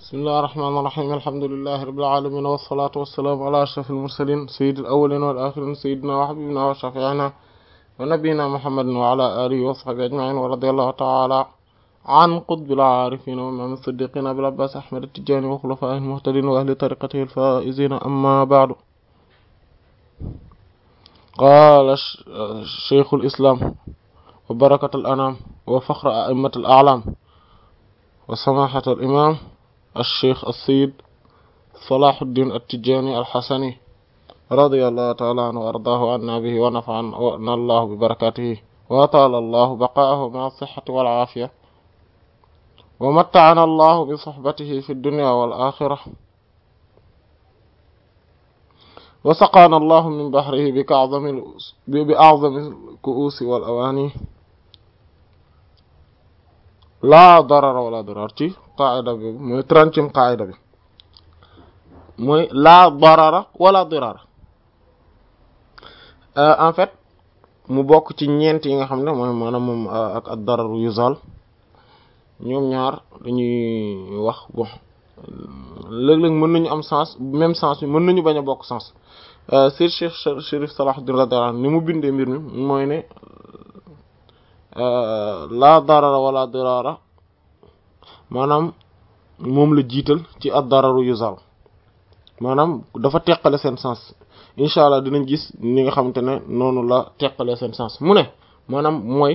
bismillahi rahmaani rahiim alhamdulillahi rabbil aalamiin wassalaatu wassalaamu ala ashrafil mursaliin sayyidil awwaliina wal aaxiriin sayyidinaa wa habiibinaa wa shafii'inaa wa nabiyyinaa muhammadin wa ala aalihi wa sahbihi ajma'iin wa radiyallahu ta'ala an qutbil aarifiin wa imaam as-siddiqiin abil abbaas ahmad at-tijaani wa xulafaa'ihil muhtadiin wa ahli tariiqatihil faa'iziin ammaa ba'du qaala shaykhul islaam wa barakatul anaam wa faxru a'immatil a'laam wa samaahatul imaam الشيخ السيد صلاح الدين التجاني الحسني رضي الله تعالى عنه وأرضاه عنا به ونفعنا الله ببركاته وطال الله بقاءه مع الصحة والعافية ومتعنا الله بصحبته في الدنيا والآخرة وسقانا الله من بحره بأعظم بأعظم الكؤوس والأواني laa darara wala dirar ci qaida bi mooy trentième qaida bi mooy laa darara wala dirara en fait mu bokk ci ñeent yi nga xam ne mooy maanaam moom ak ak dararu yuzal ñoom ñaar dañuy wax bon léeg-léeg mën nañu am sens même sens bi mën nañu bañ a bokk sens sir Cheikh Chérif Salahuddin radiyallahu anhu ni mu bindee mbir mi mooy ne laa darara wala dirara maanaam moom la jiital ci ad dararu yuzal maanaam dafa teqale seen sens incha allah dinañ gis ni nga xamante ne noonu la teqale seen sens mu ne maanaam mooy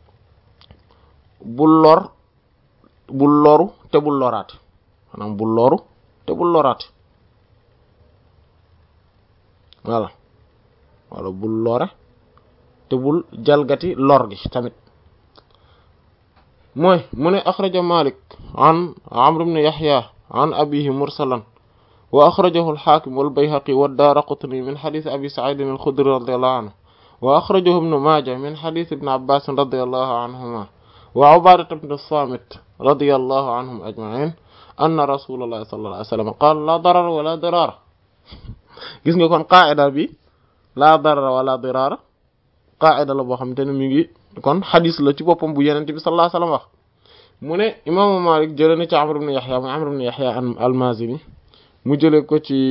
bul lor bul loru te bul loraate maanaam bul loru te bul loraate voilà wala bul lore te bul jalgati lor gi tamit mooy mu ne axraja malik an amr ibn yahya an abihi mursalan wa axrajahu alxaakim walbayhaqi waddaaraqutni min xadis abi saidin alxudri radiallahu anhu wa axrajahu ibnu maaja min xadis ibn abbasin radiallahu anhuma wa ubaadata ibn samit radiallahu anhum ajmain anna rasulallahi sallallahu alayhi wa sallam qaala laa darara wala dirara gis nga kon qaida bi laa darara wala dirara qaida la boo xamante ne mi ngi kon xadis la ci boppam bu yenente bi sallallahu alayhi wasallam wax mu ne imaamu Malik jëlee na ci Amr ibn Yahya mu Amr ibn Yahya al-Mazini mu jëlee ko ci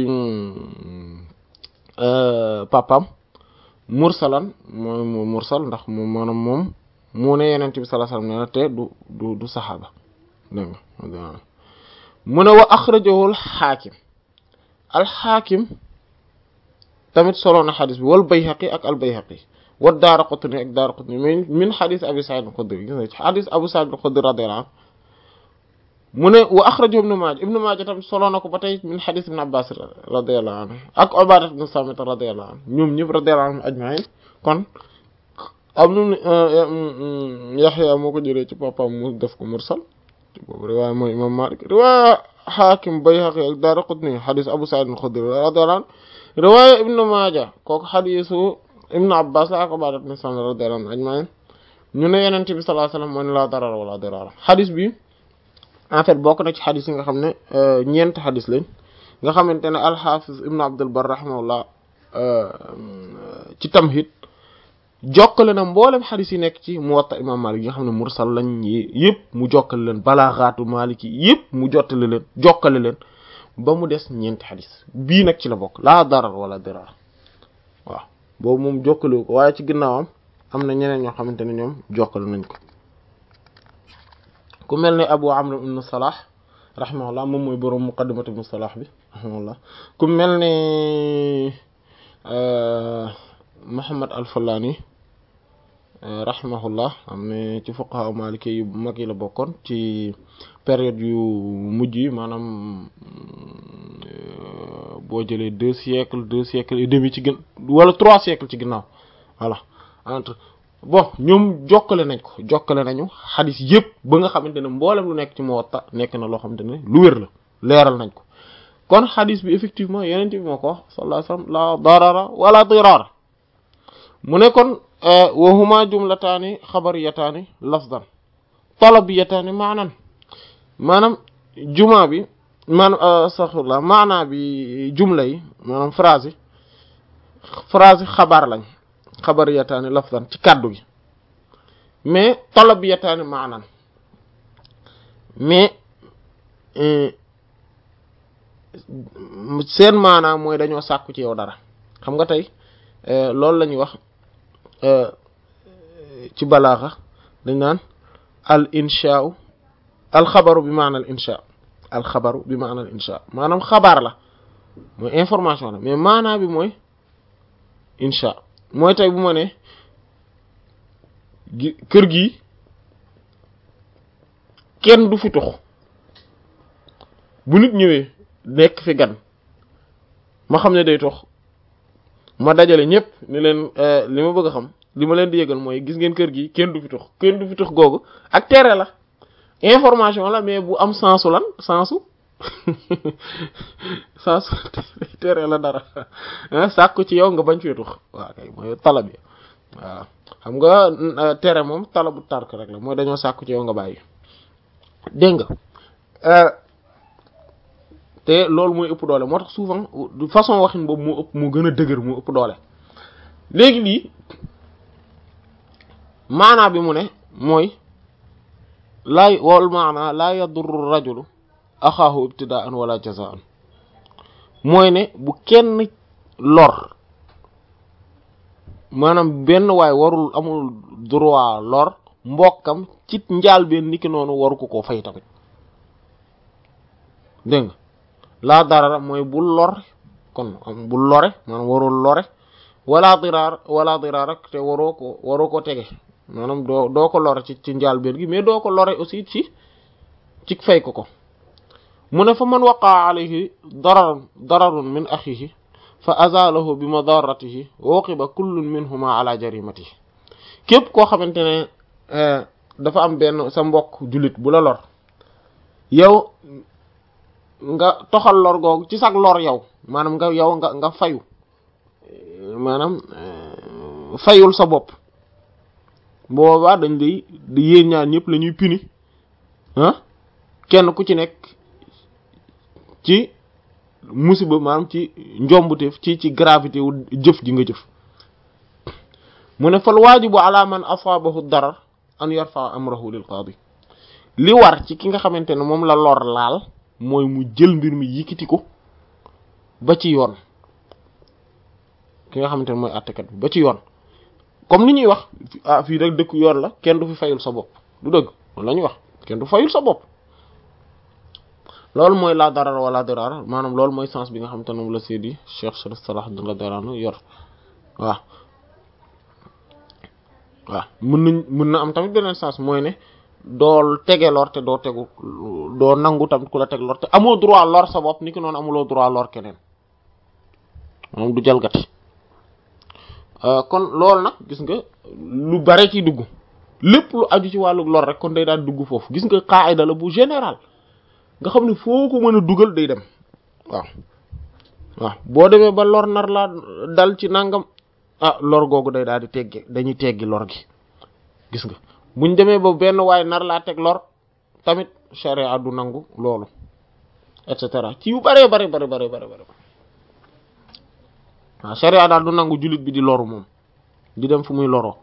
papam mursalan mooy mursal ndax moom maanaam moom mu ne yenente bi sallallahu alayhi wasallam nee na te du du du saxaaba dégg nga mu ne wa axrajahu al-Hakim al-Hakim tamit solo na xadis bi wal Bayhaqi ak al-Bayhaqi wa Daaraqutni ak Daaraqutni min min xadis Abi Saïd al-Xudri gis nga ci xadis Abu Saïd al-Xudri radiyallahu anhu mu ne wa axrajahu Ibnu Maaja Ibnu Maaja tamit solo na ko ba tey min xadis Ibn Abbas radiyallahu anhu ak Ubaada ibn Saamit radiyallahu anhu ñoom ñëpp radiyallahu anhum ajmaïn kon am nu Yaxya moo ko jëlee ci papaam mu def ko mursal ci boobu riwaaya mooy Imaam Maalik riwaaya Xaakim Bayhaqi ak Daaraqutni xadis Abu Saïd al-Xudri radiyallahu anhu riwaaya Ibnu Maaja kooku xadisu ibnu abbas la ak ubaada ibn saamit radiyallahu anhu ajmaïn ñu ne yonent bi sallallahu alayhi wasallam moo ne laa darara wala dirara xadis bi en fait bokk na ci xadis yi nga xam ne ñeent xadis lañ nga xamante ne alxafiz ibnu abdul bar rahimahullah ci tamhid jokkale na mboolem xadis yi nekk ci muwatta imam malik yi nga xam ne mursal lañ yëpp mu jokkale leen balaaxaatu malik yi yëpp mu jottale leen jokkale leen ba mu des ñeenti xadis bii nag ci la bokk laa darar wala dirara waaw boobu moom jokkale ko waaye ci ginnaawam am na ñeneen ñoo xamante ne ñoom jokkale nañ ko ku mel ne abu amr ibn salah rahimahullah moom mooy boroom muqaddimat ibn salah bi rahimahullah ku mel ne muhammad al-Fallani rahimahullah am ne ci fuqaha maliki yu mag yi la bokkoon ci période yu mujj yi maanaam boo jëlee deux siècles deux siècles et demi ci gën wala trois siècles ci ginnaaw voilà entre bon ñoom jokkale nañ ko jokkale nañu xadis yëpp ba nga xamante ne mboolem lu nekk ci Muwatta nekk na loo xamante ne lu wér la leeral nañ ko kon xadis bi effectivement yeneen bi moo ko wax sallallahu alayhi wasallam la darara wala dirara mu ne kon wa huma jumlataani xabariyataani lafdan talabiyataani maanan maanaam juma bi maanaam astaghfirullah maanaa bi jumla yi maanaam phrase yi phrase yi xabaar lañ xabariyataani lafdan ci kàddu gi mais talabiyataani maanan mais seen maanaam mooy dañoo sàkku ci yow dara xam nga tey loolu la ñuy wax ci balaaxa dañ naan al inshaau al xabaru bi maana al insha al xabaru bi maana al insha maanaam xabaar la mooy information la mais maanaa bi mooy insha mooy tey bu ma ne gi kër gi kenn du fi tux bu nit ñëwee nekk fi gan ma xam ne day tux ma dajale ñëpp ni leen li ma bëgg a xam li ma leen di yëgal mooy gis ngeen kër gi kenn du fi tux kenn du fi tux googu ak tere la information la mais bu am sensu lan sensu sensu tere la dara sàkku ci yow nga bañ fee tux waaw kay mooy tala bi waaw xam nga tere moom tala bu tark rek la mooy dañoo sàkku ci yow nga bàyyi dégg nga te loolu mooy ëpp doole moo tax souvent de façon waxin boobu moo ëpp moo gën a dëgër moo ëpp doole léegi lii maanaa bi mu ne mooy laa wal maanaa laa yadurru rajulu axaahu ibtidaan wala jazaan mooy ne bu kenn lor maanaam benn waay warul amul droit lor mbokkam ci njaal benn niki noonu waru ko koo fay tamit dégg nga laa darara mooy bu lor kon bu lore maanaam warul lore wala diraar wala diraar ak te waroo ko waroo ko tege maanaam doo doo ko lore ci ci njaal benn gi mais doo ko lore aussi ci ci fay ko ko mu ne fa man waqaa alayhi darar dararun min axihi fa azalahu bi madaratihi waqiba kullun minhuma ala jarimatihi képp koo xamante ne dafa am benn sa mbokk jullit bu la lor yow nga toxal lor googu ci sag lor yow maanaam nga yow nga nga fayu maanaam fayul sa bopp boobaa dañ lay di yéen ñaar ñëpp la ñuy puni ah kenn ku ci nekk ci musiba maanaam ci njombuteef ci ci gravité wu jëf ji nga jëf mu ne fal waajibu ala man asaabahu darar an yarfa amrahu lil qaadi li war ci ki nga xamante ne moom la lor laal mooy mu jël mbir mi yikiti ko ba ci yoon ki nga xamante ne mooy àttekat bi ba ci yoon comme ni ñuy wax ah fii rek dëkk yoon la kenn du fi fayul sa bopp du dëgg loolu la ñuy wax kenn du fayul sa bopp loolu mooy la darar wala dirar maanaam loolu mooy sens bi nga xamante ne moom la Seydi Cheikh Sharif Salah Din radiyallahu yor waaw waaw mën nañ mën na am tamit beneen sens mooy ne doo tege lor te doo tegu doo nangu tamit ku la teg lor te amoo droit lor sa bopp ni ki noonu amuloo droit lor keneen moom du jalgati kon loolu nag gis nga lu bare ci dugg lépp lu aju ci wàllu lor rek kon day daal dugg foofu gis nga qaida la bu général nga xam ne foo ko mën a dugal day dem waaw waaw boo demee ba lor nar laa dal ci nangam ah lor googu day daal di teggi dañuy teggi lor gi gis nga buñ demee ba benn waay nar laa teg lor tamit sharia du nangu loolu et cetera ci yu bare bare bare bare bare bare waaw sharia daal du nangu jullit bi di loru moom di dem fu muy loroo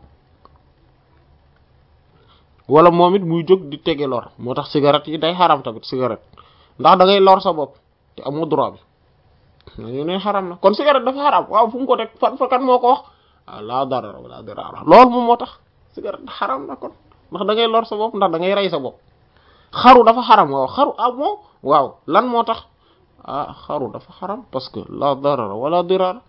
wala moom it muy jóg di tege lor moo tax cigarette yi day xaram tamit cigarette ndax da ngay lor sa bopp te amoo droit bi ñu ne xaram na kon cigarette dafa xaram waaw fu mu ko teg fan fa kan moo ko wax ah laa darar wala dirar loolu moom moo tax cigarette xaram na kon ndax da ngay lor sa bopp ndax da ngay rey sa bopp xaru dafa xaram waaw xaru ah moom waaw lan moo tax ah xaru dafa xaram parce que la darar wala dirar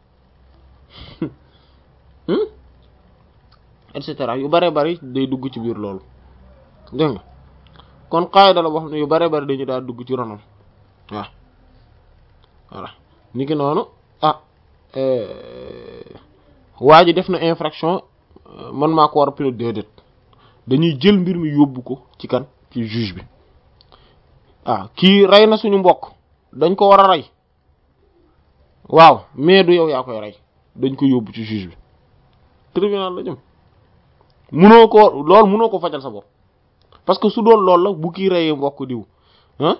et cetera yu bare bari day dugg ci biir loolu dégg nga kon qaida la boo xam ne yu bare bari dañu daal dugg ci ronam waaw voilà ni ki noonu ah waa ji def na infraction man maa ko war a pilote déedéet dañuy jël mbir mi yóbbu ko ci kan ci juge bi ah kii rey na suñu mbokk dañ ko war a rey waaw mais du yow yaa koy rey dañ ko yóbbu ci juge bi tribunal la jëm munoo ko loolu munoo ko fajal sa bopp parce que su doon loolu la bu kii reyee mbokk diw ah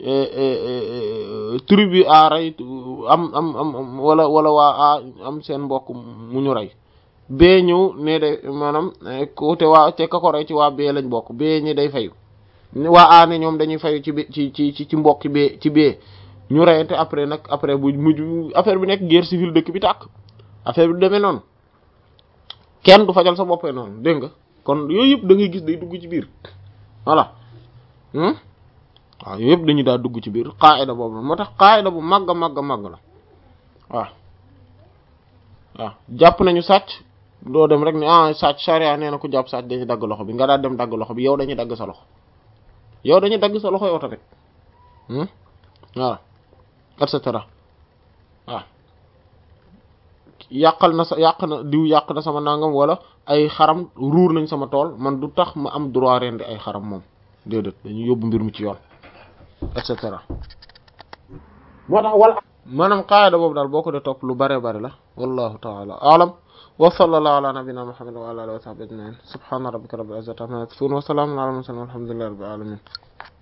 tribu a rey am am am wala wala waa a am seen mbokk mu ñu rey bee ñëw ne de maanaam ko te waa te ka ko rey ci waa bee lañ bokk bee ñi day fayu waa a ne ñoom dañuy fayu ci ci ci ci mbokki bee ci bee ñu reyante après nag après bu mujj affaire bi nekk guerre civile dëkk bi tàkk affaire bi demee noonu kenn du fajal sa boppee noonu dégg nga kon yooyu yëpp da ngay gis day dugg ci biir voilà waaw yooyu yëpp dañuy daa dugg ci biir qaida boobu moo tax qaida bu màgg a màgg a màgg la waaw waaw jàpp nañu sàcc doo dem rek ne ah sàcc charia nee na ku jàpp sàcc dañuy dagg loxo bi nga daal dem dagg loxo bi yow dañuy dagg sa loxo yow dañuy dagg sa loxo yow tamit voilà et cetera waaw yàqal na sa yàq na diw yàq na sama nangam wala ay xaram ruur nañ sama tool man du tax ma am droit rendi ay xaram moom déedéet dañuy yóbbu mbir mi ci yoon et cetera moo tax wala maanaam qaayida boobu daal boo ko dee topp lu bare bare la wallahu taala alam wa sallallahu ala nabina muhammad wa ala alihi wa sahbihi ajmain subhana rabbika rabbil izzati amma yasifun wa salamun ala al mursalin walhamdulillahi rabbil alamin